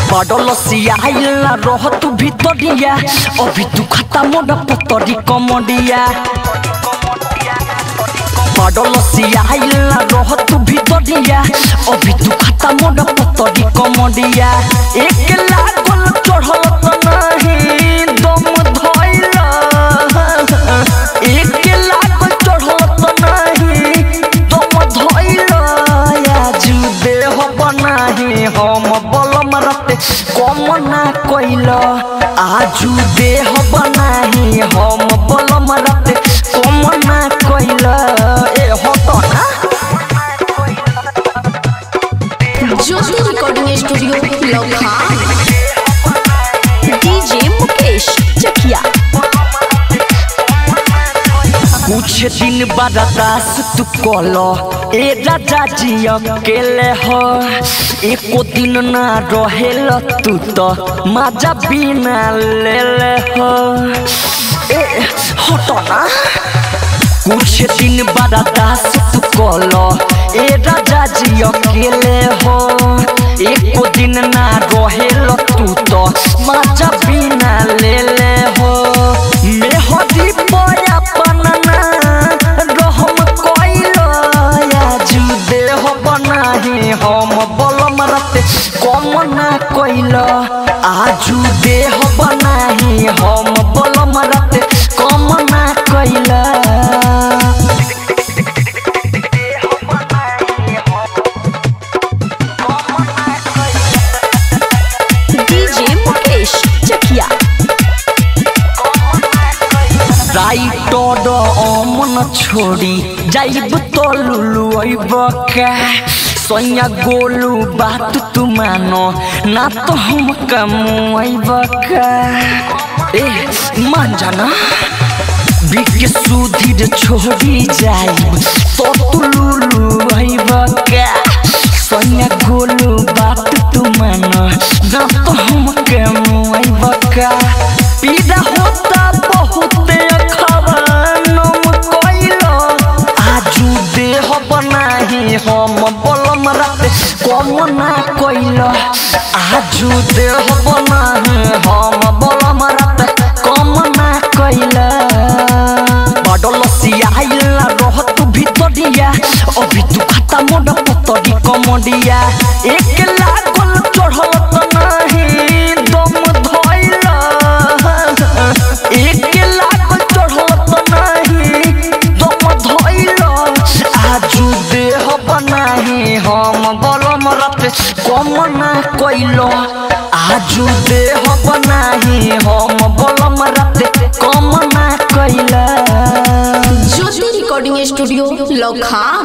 बडल सियाइला रह तू भितरिया अभी तू खाता मोड पतरी कमडिया बडल सियाइला रह तू भितरिया अभी तू खाता मोड पतरी कमडिया एक लागल चढ़ल त नहीं दम धइला एक लागल चढ़ल त नहीं दम धइला आजु देह बनाही हम बलम रते कम ना कइल आजु देह बनाही हम बलम रते कम ना कइल ए हट ना ज्योति रिकॉर्डिंग स्टूडियो लखा डीजे मुकेश चकिया कुछ दिन बर्दास तू कलो ए राजा जी अकेले हो एको दिन ना रहेल तू तो मजा बिना ले ले हो ए हटो ना कुछ दिन बर्दास तू कलो ए राजा जी अकेले हो एको दिन ना रहेल तू तो मजा बिना ले ले हो मेहदी पया पनना रहम कइलो आजु देह बनाही हम बलम रते कम ना कइलो आजु देह बनाही हम बलम रते कम ना कइलो डीजे मुकेश चकिया राइटर अमन छोड़ी जाइब तो लुलु अइब का सैया गोलू बात तू मानो ना तो हम कमुआइब का ए मान जाना बिके सुधीर छोड़ी जाइब तो तू लुलु अइब का सैया गोलू बात तू मानो ना तो हम कमुआइब का पीड़ा होता बहुत खवानम कइलो आजु देह बनाही हम बलम रात कम ना कइलो आजु देह बनाही हम बलम रात कम ना कइलो बडल सियाइला रह तू भितरिया अभी तू खाता मोड पतरी कमडिया एक लागल चढ़ल त नहीं दम धइला एक लागल चढ़ल त नहीं दम धइला आजु देह बनाही हम बलम रत कम ना कइलो आजु देह बनाही हम बलम रत कम ना कइला ज्योति रिकॉर्डिंग स्टूडियो लखा